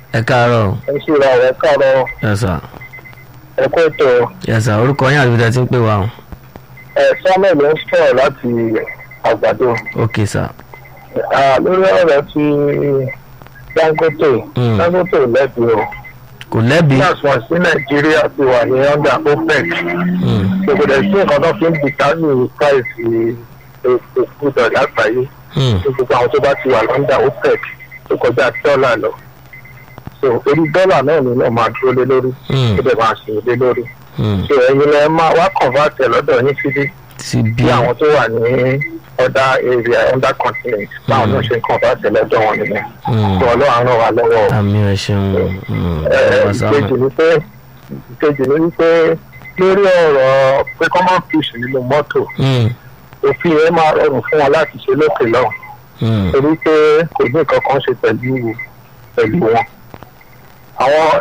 ẹ káàárọ̀ ẹ ṣe ra ọ̀rẹ́ káàárọ̀ yes sir ẹ̀kọ́ ètò yes sir orúkọ yín àti ibi tẹ́ ti ń pè wá o ẹ̀ samuel ló ń sọ̀rọ̀ láti àgbàdo ok sir Ah, lórí ọ̀rọ̀ tí dangote Mm. dangote ò lẹ́bi o kò lẹ́bi gas wọn sí nàìjíríà ti wà ní under opec Mm, gbogbo ẹ̀ sí nǹkan tó fi ń determine price epo kúdọ̀ lágbàáyé mm, ní gbogbo àwọn tó bá ti wà lọ́ndà opec tó kọjá dọ́là lọ so orí dọ́là náà ni náà máa dúró lé lórí mm, tó dẹ̀ máa ṣe lé lórí mm. so ẹ̀yin lẹ máa wá convert ẹ̀ lọ́dọ̀ yín síbí ti bí bí àwọn tó wà ní other area under continent báwọn náà ṣe ń convert ẹ̀ lọ́dọ̀ wọn nìyẹn Mm. so ọlọ́run á ràn wá lọ́wọ́ o. àmì ẹ ṣeun mm, Ẹ, bàbá Samuel. ìkejì ni pé ìkejì ni wípé lórí ọ̀rọ̀ pé common fish nínú mọ́tò Mm, òfin yẹn máa rọrùn fún wọn láti ṣe lókè lọ́hùn mm, torí pé kò ní nǹkan kan ṣe pẹ̀lú pẹ̀lú wọn. àwọn